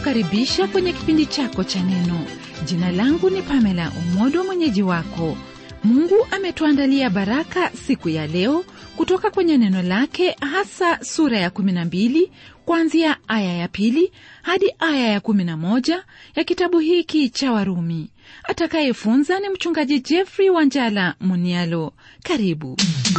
kukaribisha kwenye kipindi chako cha neno jina langu ni pamela umodo mwenyeji wako mungu ametuandalia baraka siku ya leo kutoka kwenye neno lake hasa sura ya 12 kuanzia aya ya pili hadi aya ya 11 ya kitabu hiki cha warumi atakayefunza ni mchungaji jeffrey wanjala munialo karibu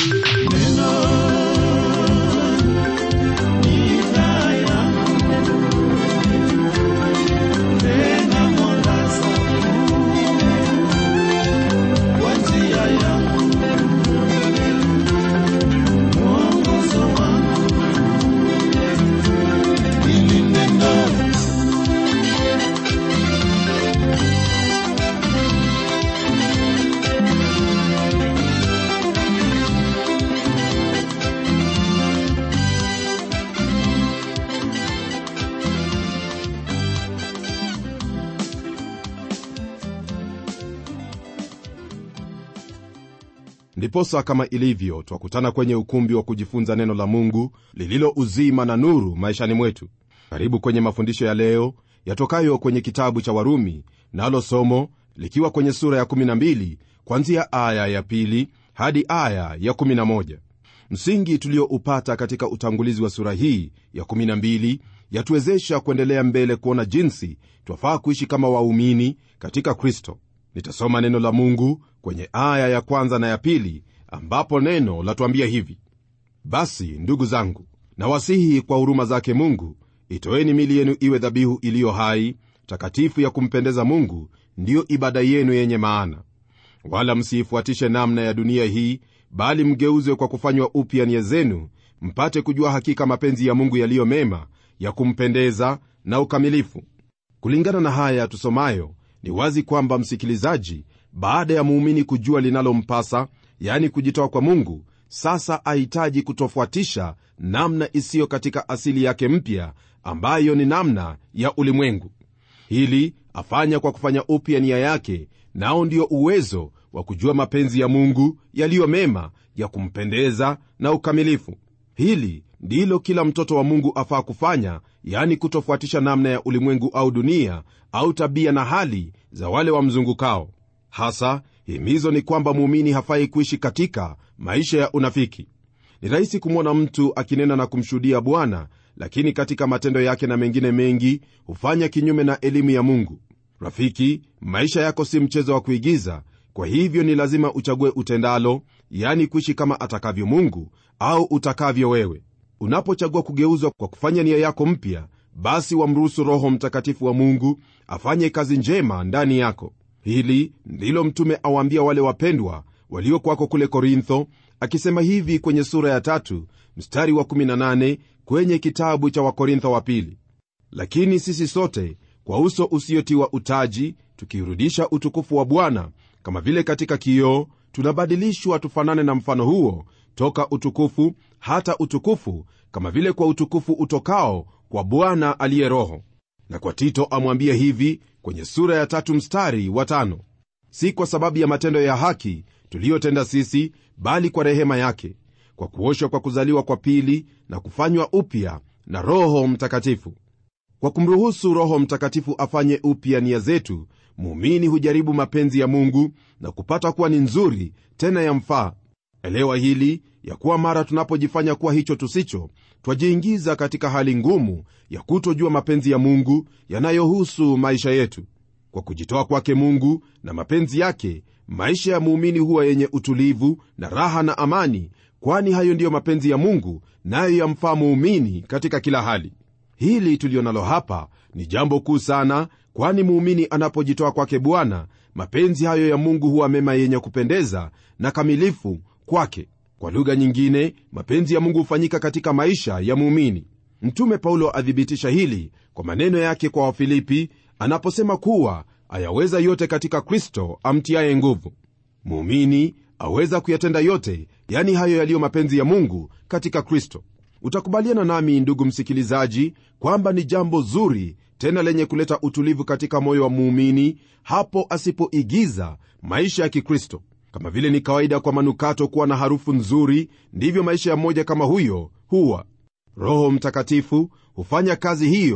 ndiposa kama ilivyo twakutana kwenye ukumbi wa kujifunza neno la mungu lililo uzima na nuru maishani mwetu karibu kwenye mafundisho ya leo yatokayo kwenye kitabu cha warumi nalo somo likiwa kwenye sura ya 12 kwanzia aya ya pili hadi aya ya 11 msingi tulioupata katika utangulizi wa sura hii ya 12 yatuwezesha kuendelea mbele kuona jinsi twafaa kuishi kama waumini katika kristo nitasoma neno la mungu kwenye aya ya kwanza na ya pili ambapo neno latuambia hivi basi ndugu zangu nawasihi kwa huruma zake mungu itoeni mili yenu iwe dhabihu iliyo hai takatifu ya kumpendeza mungu ndiyo ibada yenu yenye maana wala msiifuatishe namna ya dunia hii bali mgeuzwe kwa kufanywa upya nia zenu mpate kujua hakika mapenzi ya mungu yaliyo mema ya kumpendeza na ukamilifu kulingana na haya tusomayo ni wazi kwamba msikilizaji baada ya muumini kujua linalompasa yani kujitoa kwa mungu sasa ahitaji kutofuatisha namna isiyo katika asili yake mpya ambayo ni namna ya ulimwengu hili afanya kwa kufanya upya nia yake nao ndio uwezo wa kujua mapenzi ya mungu yaliyo mema ya kumpendeza na ukamilifu hili ndilo kila mtoto wa mungu afaa kufanya yani kutofuatisha namna ya ulimwengu au dunia au tabia na hali za wale wamzungukao hasa himizo ni kwamba muumini hafai kuishi katika maisha ya unafiki ni rahisi kumwona mtu akinena na kumshuhudia bwana lakini katika matendo yake na mengine mengi hufanya kinyume na elimu ya mungu rafiki maisha yako si mchezo wa kuigiza kwa hivyo ni lazima uchague utendalo yani kuishi kama atakavyo mungu au utakavyo wewe unapochagua kugeuzwa kwa kufanya nia yako mpya basi wamruhusu roho mtakatifu wa mungu afanye kazi njema ndani yako hili ndilo mtume awaambia wale wapendwa waliokwako kule korintho akisema hivi kwenye sura ya tatu mstari wa 18 kwenye kitabu cha wakorintho wa pili lakini sisi sote kwa uso usiotiwa utaji tukirudisha utukufu wa bwana kama vile katika kioo tunabadilishwa tufanane na mfano huo toka utukufu hata utukufu kama vile kwa utukufu utokao kwa bwana aliye roho na kwa tito amwambia hivi kwenye sura ya tatu mstari wa tano si kwa sababu ya matendo ya haki tuliyotenda sisi bali kwa rehema yake kwa kuoshwa kwa kuzaliwa kwa pili na kufanywa upya na roho mtakatifu kwa kumruhusu roho mtakatifu afanye upya nia zetu muumini hujaribu mapenzi ya mungu na kupata kuwa ni nzuri tena yamfaa elewa hili ya kuwa mara tunapojifanya kuwa hicho tusicho twajiingiza katika hali ngumu ya kutojua mapenzi ya mungu yanayohusu maisha yetu kwa kujitoa kwake mungu na mapenzi yake maisha ya muumini huwa yenye utulivu na raha na amani kwani hayo ndiyo mapenzi ya mungu nayo yamfaa muumini katika kila hali hili tuliyo nalo hapa ni jambo kuu sana kwani muumini anapojitoa kwake bwana mapenzi hayo ya mungu huwa mema yenye kupendeza na kamilifu kwake kwa lugha nyingine mapenzi ya mungu hufanyika katika maisha ya muumini mtume paulo athibitisha hili kwa maneno yake kwa wafilipi anaposema kuwa ayaweza yote katika kristo amtiaye nguvu muumini aweza kuyatenda yote yani hayo yaliyo mapenzi ya mungu katika kristo utakubaliana nami ndugu msikilizaji kwamba ni jambo zuri tena lenye kuleta utulivu katika moyo wa muumini hapo asipoigiza maisha ya kikristo kama vile ni kawaida kwa manukato kuwa na harufu nzuri ndivyo maisha ya mmoja kama huyo huwa roho mtakatifu hufanya kazi hiyo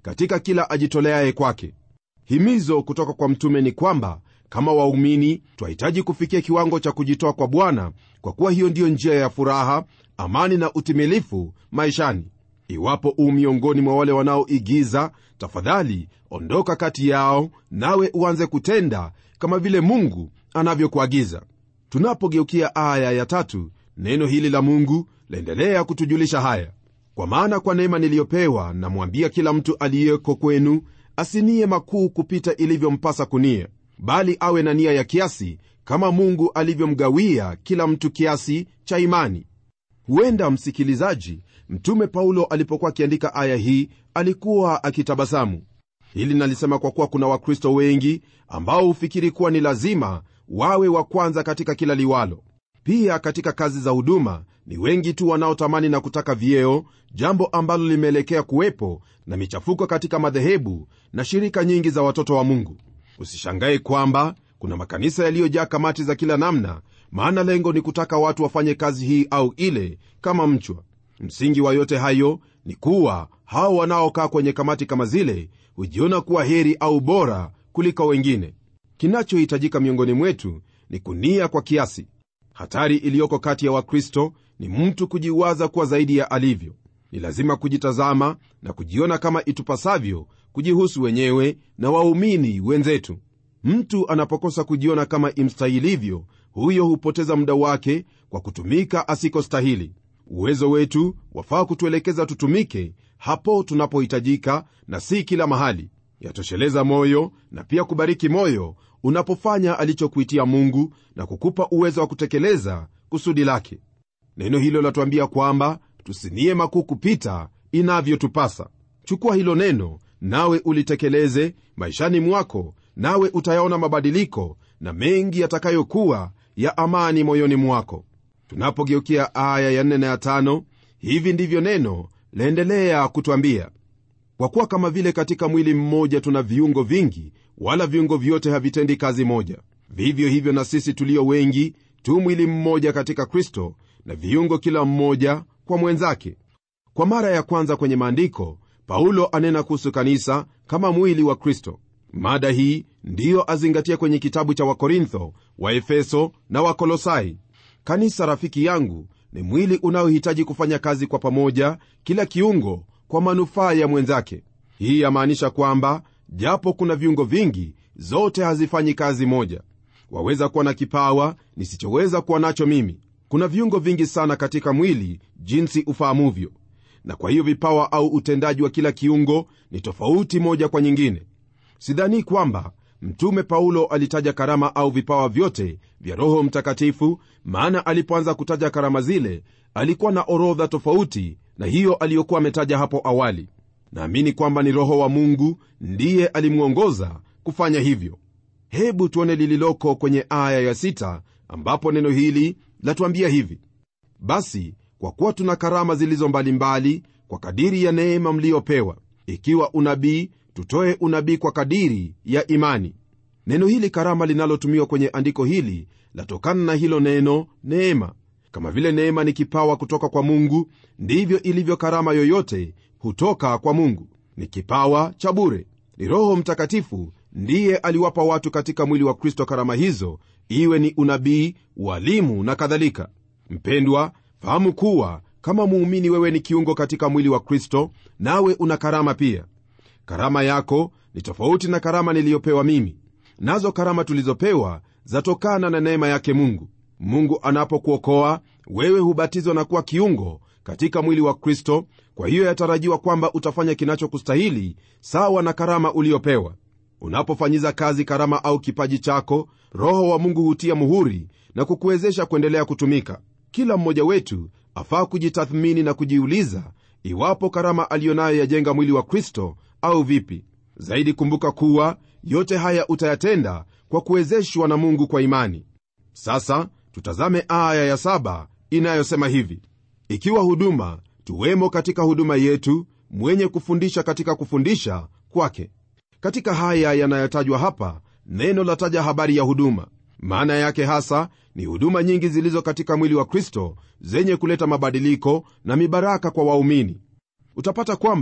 katika kila ajitoleaye kwake himizo kutoka kwa mtume ni kwamba kama waumini twahitaji kufikia kiwango cha kujitoa kwa bwana kwa kuwa hiyo ndiyo njia ya furaha amani na utimilifu maishani iwapo u miongoni mwa wale wanaoigiza tafadhali ondoka kati yao nawe uanze kutenda kama vile mungu anavyokuagiza tunapogeukia aya ya tatu neno hili la mungu laendelea kutujulisha haya kwa maana kwa neema niliyopewa namwambia kila mtu aliyeko kwenu asinie makuu kupita ilivyompasa kunia bali awe na nia ya kiasi kama mungu alivyomgawia kila mtu kiasi cha imani huenda msikilizaji mtume paulo alipokuwa akiandika aya hii alikuwa akitabasamu hili nalisema kwa kuwa kuna wakristo wengi ambao hufikiri kuwa ni lazima wawe wa kwanza katika kila liwalo pia katika kazi za huduma ni wengi tu wanaotamani na kutaka vyeo jambo ambalo limeelekea kuwepo na michafuko katika madhehebu na shirika nyingi za watoto wa mungu usishangae kwamba kuna makanisa yaliyojaa kamati za kila namna maana lengo ni kutaka watu wafanye kazi hii au ile kama mchwa msingi wa yote hayo ni kuwa hao wanaokaa kwenye kamati kama zile hujiona kuwa heri au bora kuliko wengine kinachohitajika miongoni mwetu ni kunia kwa kiasi hatari iliyoko kati ya wakristo ni mtu kujiwaza kuwa zaidi ya alivyo ni lazima kujitazama na kujiona kama itupasavyo kujihusu wenyewe na waumini wenzetu mtu anapokosa kujiona kama imstahilivyo huyo hupoteza muda wake kwa kutumika asikostahili uwezo wetu wafaa kutuelekeza tutumike hapo tunapohitajika na si kila mahali yatosheleza moyo na pia kubariki moyo unapofanya alichokuitia mungu na kukupa uwezo wa kutekeleza kusudi lake neno hilo latuambia kwamba tusinie makuu kupita inavyotupasa chukua hilo neno nawe ulitekeleze maishani mwako nawe utayaona mabadiliko na mengi yatakayokuwa ya amani moyoni mwako tunapogeukia aya ya 4 na ya 5 hivi ndivyo neno laendelea kutwambia kwa kuwa kama vile katika mwili mmoja tuna viungo vingi wala viungo vyote havitendi kazi moja vivyo hivyo na sisi tulio wengi tu mwili mmoja katika kristo na viungo kila mmoja kwa mwenzake kwa mara ya kwanza kwenye maandiko paulo anena kuhusu kanisa kama mwili wa kristo mada hii ndiyo azingatia kwenye kitabu cha wakorintho waefeso na wakolosai kanisa rafiki yangu ni mwili unaohitaji kufanya kazi kwa pamoja kila kiungo kwa manufaa ya mwenzake hii yamaanisha kwamba japo kuna viungo vingi zote hazifanyi kazi moja waweza kuwa na kipawa nisichoweza kuwa nacho mimi kuna viungo vingi sana katika mwili jinsi ufahamuvyo na kwa hiyo vipawa au utendaji wa kila kiungo ni tofauti moja kwa nyingine sidhani kwamba mtume paulo alitaja karama au vipawa vyote vya roho mtakatifu maana alipoanza kutaja karama zile alikuwa na orodha tofauti na hiyo aliyokuwa ametaja hapo awali naamini kwamba ni roho wa mungu ndiye alimwongoza kufanya hivyo hebu tuone lililoko kwenye aya ya sita, ambapo neno hili latuambia hivi basi kwa kuwa tuna karama zilizo mbalimbali kwa kadiri ya neema mliyopewa ikiwa unabii tutoe unabii kwa kadiri ya imani neno hili karama linalotumiwa kwenye andiko hili latokana na hilo neno neema kama vile neema ni kipawa kutoka kwa mungu ndivyo ilivyo karama yoyote hutoka kwa mungu ni kipawa cha bure ni roho mtakatifu ndiye aliwapa watu katika mwili wa kristo karama hizo iwe ni unabii ualimu na kadhalika mpendwa fahamu kuwa kama muumini wewe ni kiungo katika mwili wa kristo nawe una karama pia karama yako ni tofauti na karama niliyopewa mimi nazo karama tulizopewa zatokana na neema yake mungu mungu anapokuokoa wewe hubatizwa na kuwa kiungo katika mwili wa kristo kwa hiyo yatarajiwa kwamba utafanya kinachokustahili sawa na karama uliyopewa unapofanyiza kazi karama au kipaji chako roho wa mungu hutia muhuri na kukuwezesha kuendelea kutumika kila mmoja wetu afaa kujitathmini na kujiuliza iwapo karama aliyonayo yajenga mwili wa kristo au vipi zaidi kumbuka kuwa yote haya utayatenda kwa kuwezeshwa na mungu kwa imani sasa tutazame aya ya saba inayosema hivi ikiwa huduma tuwemo katika huduma yetu mwenye kufundisha katika kufundisha kwake katika haya yanayotajwa hapa neno lataja habari ya huduma maana yake hasa ni huduma nyingi zilizo katika mwili wa kristo zenye kuleta mabadiliko na mibaraka kwa waumini utapata kwamba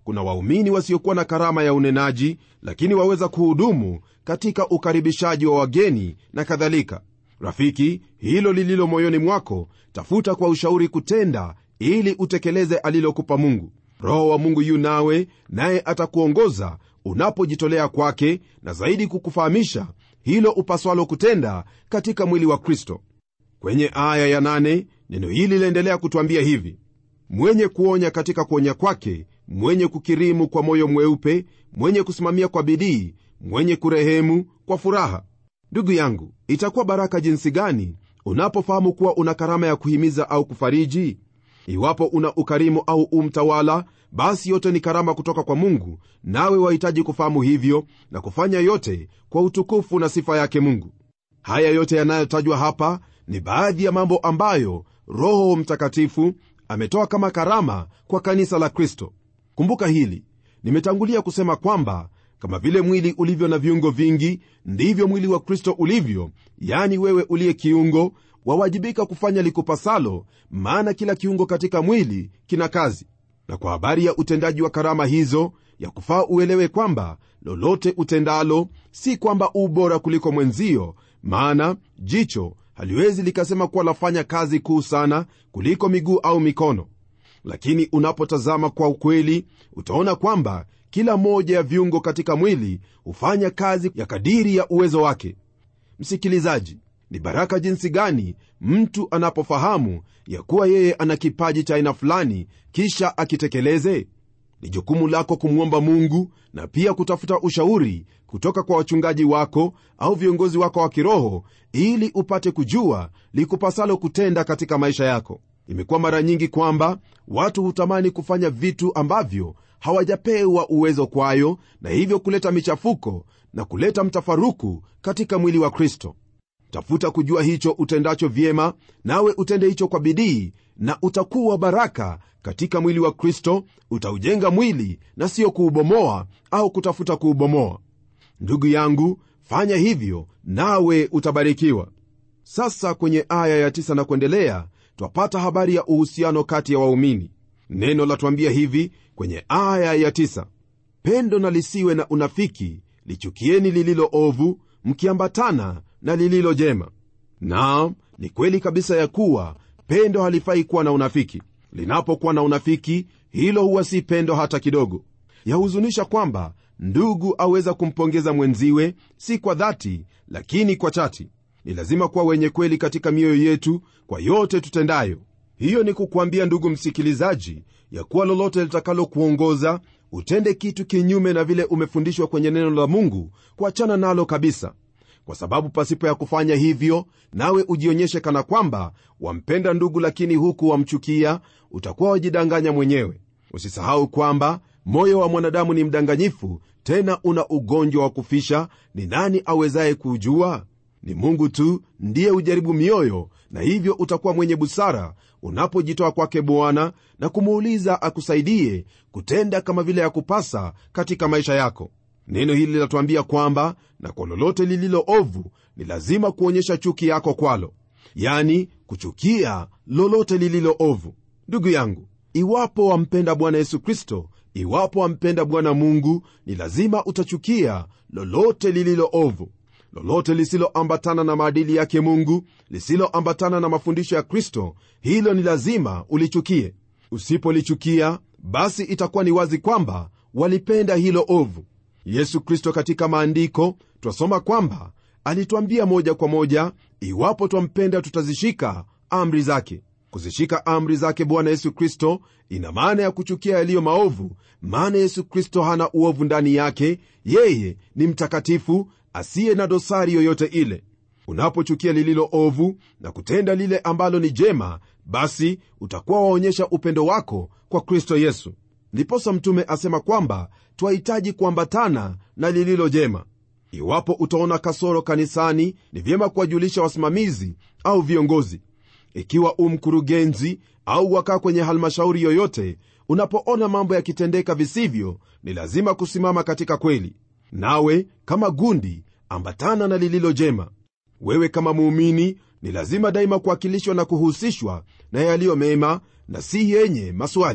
kuna waumini wasiokuwa na karama ya unenaji lakini waweza kuhudumu katika ukaribishaji wa wageni na kadhalika rafiki hilo lililo moyoni mwako tafuta kwa ushauri kutenda ili utekeleze alilokupa mungu roho wa mungu yu nawe naye atakuongoza unapojitolea kwake na zaidi kukufahamisha hilo upaswalo kutenda katika mwili wa kristo kwenye aya ya nane, neno hili liendelea kutwambia hivi mwenye kuonya katika kuonya kwake mwenye kukirimu kwa moyo mweupe mwenye kusimamia kwa bidii mwenye kurehemu kwa furaha ndugu yangu itakuwa baraka jinsi gani unapofahamu kuwa una karama ya kuhimiza au kufariji iwapo una ukarimu au umtawala basi yote ni karama kutoka kwa mungu nawe wahitaji kufahamu hivyo na kufanya yote kwa utukufu na sifa yake mungu haya yote yanayotajwa hapa ni baadhi ya mambo ambayo roho mtakatifu ametoa kama karama kwa kanisa la kristo kumbuka hili nimetangulia kusema kwamba kama vile mwili ulivyo na viungo vingi ndivyo mwili wa kristo ulivyo yani wewe uliye kiungo wawajibika kufanya likupasalo maana kila kiungo katika mwili kina kazi na kwa habari ya utendaji wa karama hizo ya kufaa uelewe kwamba lolote utendalo si kwamba u bora kuliko mwenzio maana jicho haliwezi likasema kuwa lafanya kazi kuu sana kuliko miguu au mikono lakini unapotazama kwa ukweli utaona kwamba kila moja ya viungo katika mwili hufanya kazi ya kadiri ya uwezo wake msikilizaji ni baraka jinsi gani mtu anapofahamu ya kuwa yeye ana kipaji cha aina fulani kisha akitekeleze ni jukumu lako kumwomba mungu na pia kutafuta ushauri kutoka kwa wachungaji wako au viongozi wako wa kiroho ili upate kujua likupasalo kutenda katika maisha yako imekuwa mara nyingi kwamba watu hutamani kufanya vitu ambavyo hawajapewa uwezo kwayo na hivyo kuleta michafuko na kuleta mtafaruku katika mwili wa kristo tafuta kujua hicho utendacho vyema nawe utende hicho kwa bidii na utakuwa baraka katika mwili wa kristo utaujenga mwili na sio kuubomoa au kutafuta kuubomoa ndugu yangu fanya hivyo nawe utabarikiwa sasa kwenye aya ya tisa na kuendelea twapata habari ya uhusiano kati ya waumini neno latwambia hivi kwenye aya ya tisa pendo na lisiwe na unafiki lichukieni lililo ovu mkiambatana na lililo jema naam ni kweli kabisa ya kuwa pendo halifai kuwa na unafiki linapokuwa na unafiki hilo huwa si pendo hata kidogo yahuzunisha kwamba ndugu aweza kumpongeza mwenziwe si kwa dhati lakini kwa chati ni lazima kuwa wenye kweli katika mioyo yetu kwa yote tutendayo hiyo ni kukwambia ndugu msikilizaji ya kuwa lolote litakalokuongoza utende kitu kinyume na vile umefundishwa kwenye neno la mungu kuachana nalo kabisa kwa sababu pasipo ya kufanya hivyo nawe ujionyeshe kana kwamba wampenda ndugu lakini huku wamchukia utakuwa wajidanganya mwenyewe usisahau kwamba moyo wa mwanadamu ni mdanganyifu tena una ugonjwa wa kufisha ni nani awezaye kuujua ni mungu tu ndiye hujaribu mioyo na hivyo utakuwa mwenye busara unapojitoa kwake bwana na kumuuliza akusaidie kutenda kama vile ya kupasa katika maisha yako neno hili linatuambia kwamba na kwa lolote lililo ovu ni lazima kuonyesha chuki yako kwalo yani kuchukia lolote lililo ovu ndugu yangu iwapo wampenda bwana yesu kristo iwapo wampenda bwana mungu ni lazima utachukia lolote lililo ovu lolote lisiloambatana na maadili yake mungu lisiloambatana na mafundisho ya kristo hilo ni lazima ulichukie usipolichukia basi itakuwa ni wazi kwamba walipenda hilo ovu yesu kristo katika maandiko twasoma kwamba alitwambia moja kwa moja iwapo twampenda tutazishika amri zake kuzishika amri zake bwana yesu kristo ina maana ya kuchukia yaliyo maovu maana yesu kristo hana uovu ndani yake yeye ni mtakatifu asiye na dosari yoyote ile unapochukia lililo ovu na kutenda lile ambalo ni jema basi utakuwa waonyesha upendo wako kwa kristo yesu ndiposa mtume asema kwamba twahitaji kuambatana na lililo jema iwapo utaona kasoro kanisani ni vyema kuwajulisha wasimamizi au viongozi ikiwa u mkurugenzi au wakaa kwenye halmashauri yoyote unapoona mambo yakitendeka visivyo ni lazima kusimama katika kweli nawe kama gundi ambatana na lililo jema wewe kama muumini ni lazima daima kuwakilishwa na kuhusishwa na yaliyo mema na si yenye maswali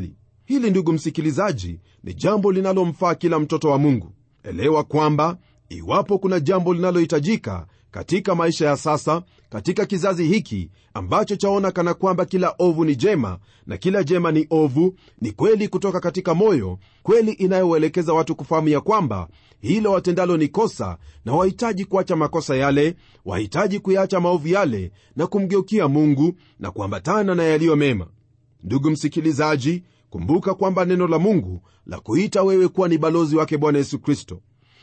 hili ndugu msikilizaji ni jambo linalomfaa kila mtoto wa mungu elewa kwamba iwapo kuna jambo linalohitajika katika maisha ya sasa katika kizazi hiki ambacho chaona kana kwamba kila ovu ni jema na kila jema ni ovu ni kweli kutoka katika moyo kweli inayowaelekeza watu kufahamu ya kwamba hilo watendalo ni kosa na wahitaji kuacha makosa yale wahitaji kuyaacha maovu yale na kumgeukia mungu na kuambatana na yaliyo mema ndugu msikilizaji kumbuka kwamba neno la mungu la kuita wewe kuwa ni balozi wake bwana yesu kristo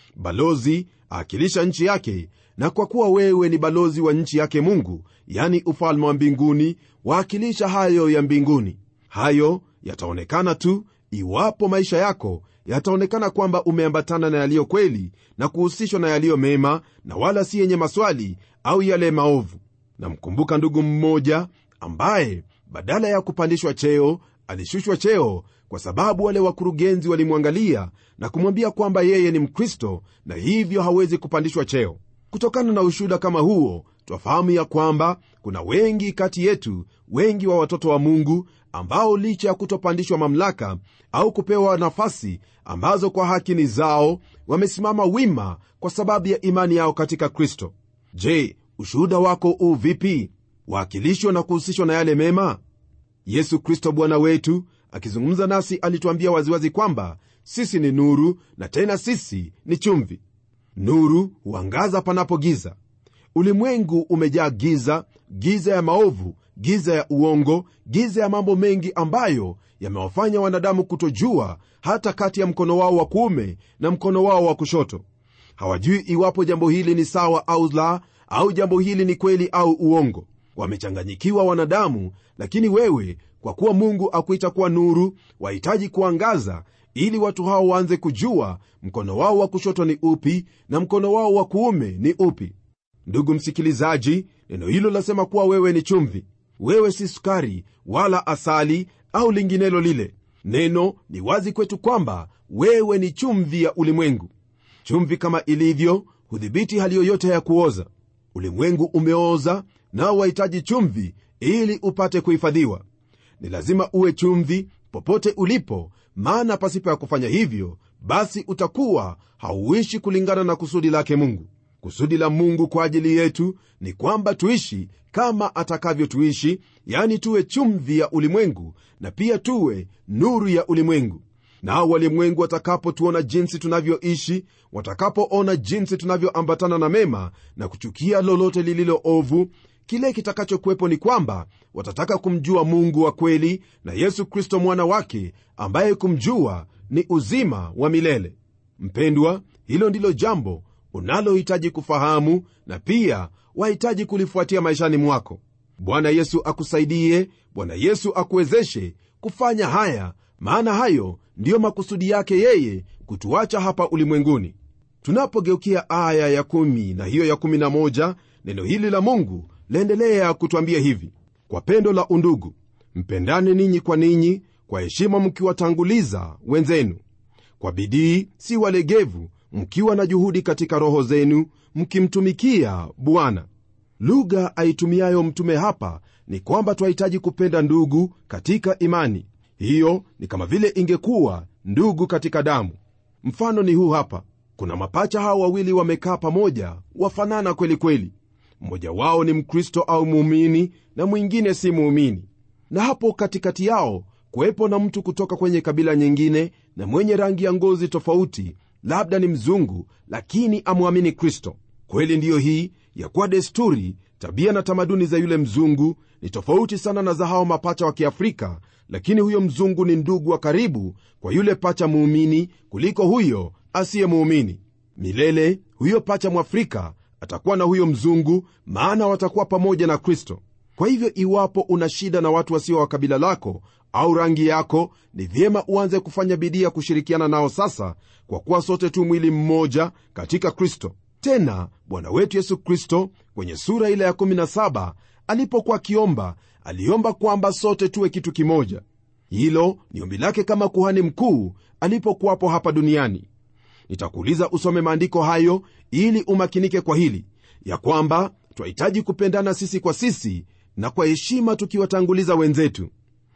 balozi aakilisha nchi yake na kwa kuwa wewe ni balozi wa nchi yake mungu yani ufalme wa mbinguni waakilisha hayo ya mbinguni hayo yataonekana tu iwapo maisha yako yataonekana kwamba umeambatana na yaliyo kweli na kuhusishwa na yaliyo mema na wala si yenye maswali au yale maovu namkumbuka ndugu mmoja ambaye badala ya kupandishwa cheo alishushwa cheo kwa sababu wale wakurugenzi walimwangalia na kumwambia kwamba yeye ni mkristo na hivyo hawezi kupandishwa cheo kutokana na ushuhuda kama huo twafahamu ya kwamba kuna wengi kati yetu wengi wa watoto wa mungu ambao licha ya kutopandishwa mamlaka au kupewa nafasi ambazo kwa haki ni zao wamesimama wima kwa sababu ya imani yao katika kristo je ushuhuda wako u vipi waakilishwa na kuhusishwa na yale mema yesu kristo bwana wetu akizungumza nasi alituambia waziwazi kwamba sisi ni nuru na tena sisi ni chumvi nuru huangaza panapo giza ulimwengu umejaa giza giza ya maovu giza ya uongo giza ya mambo mengi ambayo yamewafanya wanadamu kutojua hata kati ya mkono wao wa kuume na mkono wao wa kushoto hawajui iwapo jambo hili ni sawa au la au jambo hili ni kweli au uongo wamechanganyikiwa wanadamu lakini wewe kwa kuwa mungu akuita kuwa nuru wahitaji kuangaza ili watu hao waanze kujua mkono wao wa kushoto ni upi na mkono wao wa kuume ni upi ndugu msikilizaji neno hilo lasema kuwa wewe ni chumvi wewe si sukari wala asali au linginelo lile neno ni wazi kwetu kwamba wewe ni chumvi ya ulimwengu chumvi kama ilivyo hudhibiti hali yoyote ya kuoza ulimwengu umeoza nao wahitaji chumvi ili upate kuhifadhiwa ni lazima uwe chumvi popote ulipo maana pasipo ya kufanya hivyo basi utakuwa hauishi kulingana na kusudi lake mungu kusudi la mungu kwa ajili yetu ni kwamba tuishi kama atakavyotuishi yani tuwe chumvi ya ulimwengu na pia tuwe nuru ya ulimwengu nao walimwengu watakapotuona jinsi tunavyoishi watakapoona jinsi tunavyoambatana na mema na kuchukia lolote lililo ovu kile kitakachokuwepo ni kwamba watataka kumjua mungu wa kweli na yesu kristo mwana wake ambaye kumjua ni uzima wa milele mpendwa hilo ndilo jambo unalohitaji kufahamu na pia wahitaji kulifuatia maishani mwako bwana yesu akusaidie bwana yesu akuwezeshe kufanya haya maana hayo ndiyo makusudi yake yeye kutuacha hapa ulimwenguni tunapogeukia aya ya kumi na hiyo ya kumi na moja neno hili la mungu laendelea kutwambia hivi kwa pendo la undugu mpendane ninyi kwa ninyi kwa heshima mkiwatanguliza wenzenu kwa bidii si walegevu mkiwa na juhudi katika roho zenu mkimtumikia bwana lugha aitumiayo mtume hapa ni kwamba twahitaji kupenda ndugu katika imani hiyo ni kama vile ingekuwa ndugu katika damu mfano ni huu hapa kuna mapacha hao wawili wamekaa pamoja wafanana kweli kweli mmoja wao ni mkristo au muumini na mwingine si muumini na hapo katikati yao kuwepo na mtu kutoka kwenye kabila nyingine na mwenye rangi ya ngozi tofauti labda ni mzungu lakini amwamini kristo kweli ndiyo hii ya kuwa desturi tabia na tamaduni za yule mzungu ni tofauti sana na za hao mapacha wa kiafrika lakini huyo mzungu ni ndugu wa karibu kwa yule pacha muumini kuliko huyo asiye muumini milele huyo pacha mwafrika atakuwa na huyo mzungu maana watakuwa pamoja na kristo kwa hivyo iwapo una shida na watu wasio wa kabila lako au rangi yako ni vyema uanze kufanya bidii ya kushirikiana nao sasa kwa kuwa sote tu mwili mmoja katika kristo tena bwana wetu yesu kristo kwenye sura ile ya 17 alipokuwa akiomba aliomba kwamba sote tuwe kitu kimoja hilo ni ombi lake kama kuhani mkuu alipokuwapo hapa duniani nitakuuliza usome maandiko hayo ili umakinike kwa hili ya kwamba twahitaji kupendana sisi kwa sisi na kwa heshima tukiwatanguliza wenzetu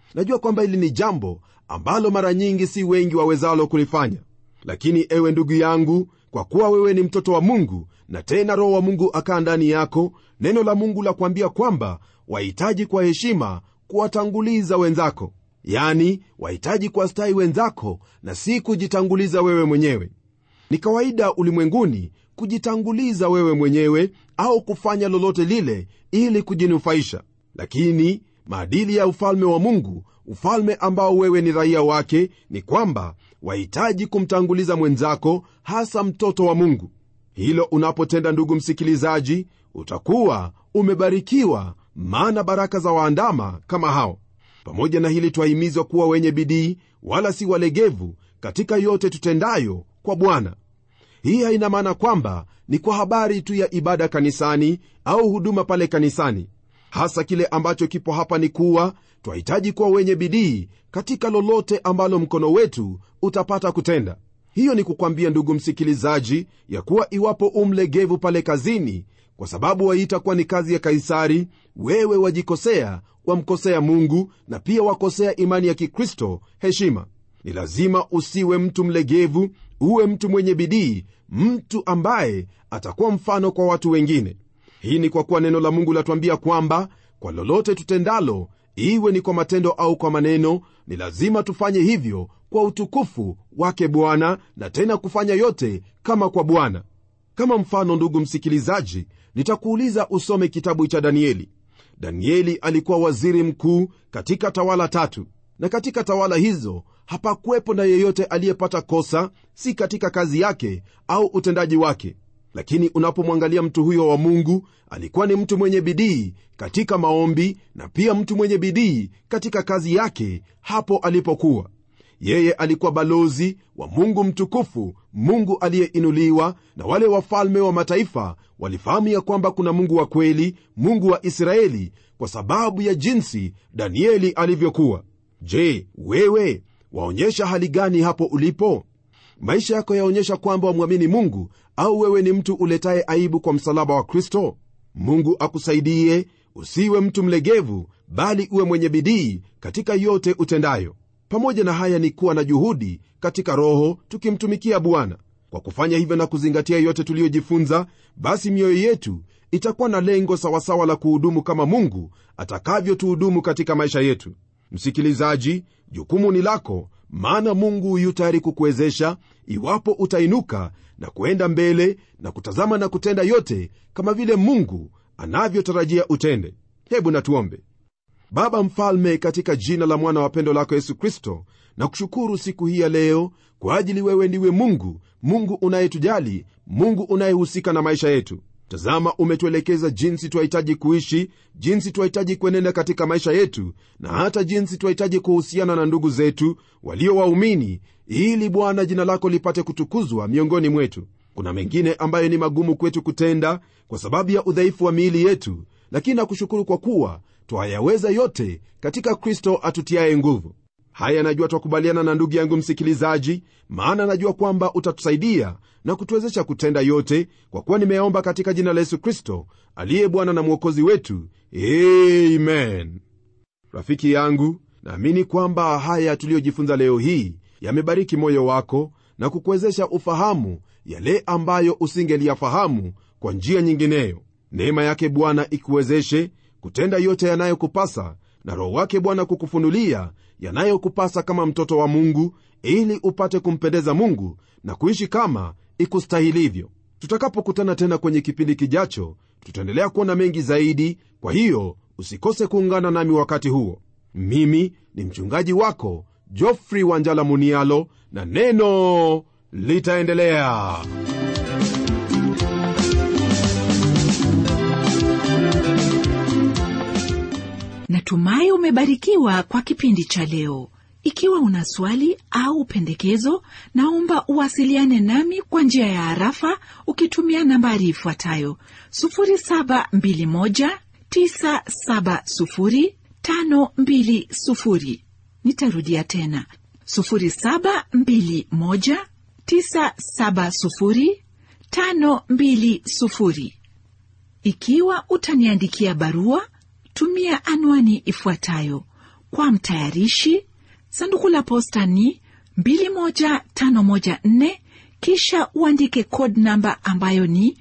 najua kwamba hili ni jambo ambalo mara nyingi si wengi wawezalo kulifanya lakini ewe ndugu yangu kwa kuwa wewe ni mtoto wa mungu na tena roho wa mungu akaa ndani yako neno la mungu la kuambia kwamba wahitaji kwa heshima kuwatanguliza wenzako yani wahitaji kuwastahi wenzako na si kujitanguliza wewe mwenyewe ni kawaida ulimwenguni kujitanguliza wewe mwenyewe au kufanya lolote lile ili kujinufaisha lakini maadili ya ufalme wa mungu ufalme ambao wewe ni raia wake ni kwamba wahitaji kumtanguliza mwenzako hasa mtoto wa mungu hilo unapotenda ndugu msikilizaji utakuwa umebarikiwa maana baraka za waandama kama hao pamoja na hili twahimizwa kuwa wenye bidii wala si walegevu katika yote tutendayo kwa bwana hii haina maana kwamba ni kwa habari tu ya ibada kanisani au huduma pale kanisani hasa kile ambacho kipo hapa ni kuwa twahitaji kuwa wenye bidii katika lolote ambalo mkono wetu utapata kutenda hiyo ni kukwambia ndugu msikilizaji ya kuwa iwapo umlegevu pale kazini kwa sababu waita kuwa ni kazi ya kaisari wewe wajikosea wamkosea mungu na pia wakosea imani ya kikristo heshima ni lazima usiwe mtu mlegevu uwe mtu mwenye bidii mtu ambaye atakuwa mfano kwa watu wengine hii ni kwa kuwa neno la mungu latuambia kwamba kwa lolote tutendalo iwe ni kwa matendo au kwa maneno ni lazima tufanye hivyo kwa utukufu wake bwana na tena kufanya yote kama kwa bwana kama mfano ndugu msikilizaji nitakuuliza usome kitabu cha danieli danieli alikuwa waziri mkuu katika tawala tatu na katika tawala hizo hapakuwepo na yeyote aliyepata kosa si katika kazi yake au utendaji wake lakini unapomwangalia mtu huyo wa mungu alikuwa ni mtu mwenye bidii katika maombi na pia mtu mwenye bidii katika kazi yake hapo alipokuwa yeye alikuwa balozi wa mungu mtukufu mungu aliyeinuliwa na wale wafalme wa mataifa walifahamu ya kwamba kuna mungu wa kweli mungu wa israeli kwa sababu ya jinsi danieli alivyokuwa je wewe waonyesha hali gani hapo ulipo maisha yako yaonyesha kwamba wamwamini mungu au wewe ni mtu uletaye aibu kwa msalaba wa kristo mungu akusaidie usiwe mtu mlegevu bali uwe mwenye bidii katika yote utendayo pamoja na haya ni kuwa na juhudi katika roho tukimtumikia bwana kwa kufanya hivyo na kuzingatia yote tuliyojifunza basi mioyo yetu itakuwa na lengo sawasawa la kuhudumu kama mungu atakavyotuhudumu katika maisha yetu msikilizaji jukumu ni lako maana mungu yu tayari kukuwezesha iwapo utainuka na kuenda mbele na kutazama na kutenda yote kama vile mungu anavyotarajia utende hebu natuombe baba mfalme katika jina la mwana wa pendo lako yesu kristo na kushukuru siku hii ya leo kwa ajili wewe ndiwe mungu mungu unayetujali mungu unayehusika na maisha yetu tazama umetuelekeza jinsi twahitaji kuishi jinsi twahitaji kuenenda katika maisha yetu na hata jinsi twahitaji kuhusiana na ndugu zetu walio waumini ili bwana jina lako lipate kutukuzwa miongoni mwetu kuna mengine ambayo ni magumu kwetu kutenda kwa sababu ya udhaifu wa miili yetu lakini nakushukuru kwa kuwa twayaweza yote katika kristo atutiaye nguvu haya najua twakubaliana na ndugu yangu msikilizaji maana najua kwamba utatusaidia na kutuwezesha kutenda yote kwa kuwa nimeomba katika jina la yesu kristo aliye bwana na mwokozi wetu amen rafiki yangu naamini kwamba haya tuliyojifunza leo hii yamebariki moyo wako na kukuwezesha ufahamu yale ambayo usingeliyafahamu kwa njia nyingineyo neema yake bwana ikuwezeshe kutenda yote yanayokupasa na roho wake bwana kukufunulia yanayokupasa kama mtoto wa mungu ili upate kumpendeza mungu na kuishi kama ikustahilivyo tutakapokutana tena kwenye kipindi kijacho tutaendelea kuona mengi zaidi kwa hiyo usikose kuungana nami wakati huo mimi ni mchungaji wako jofrey wanjala munialo na neno litaendelea natumai umebarikiwa kwa kipindi cha leo ikiwa una swali au pendekezo naomba uwasiliane nami kwa njia ya harafa ukitumia nambari ifuatayo 721970520 nitarudia tena 721970520 ikiwa utaniandikia barua tumia anwani ifuatayo kwa mtayarishi sanduku la posta ni 21514 kisha uandike code namba ambayo ni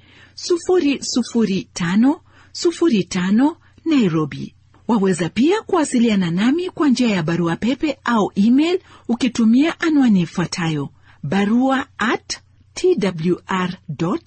00505 nairobi waweza pia kuwasiliana nami kwa njia ya barua pepe au email ukitumia anwani ifuatayo barua at twr co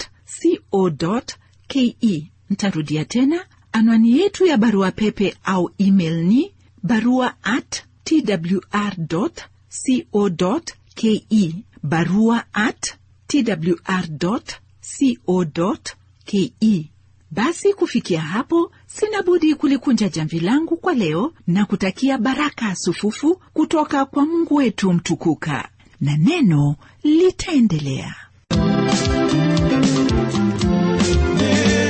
ke ntarudia tena anwani yetu ya barua pepe au email ni barua at twr co ke barua at twr co ke basi kufikia hapo sina budi kulikunja jamvi langu kwa leo na kutakia baraka sufufu kutoka kwa mungu wetu mtukuka na neno litaendelea Neno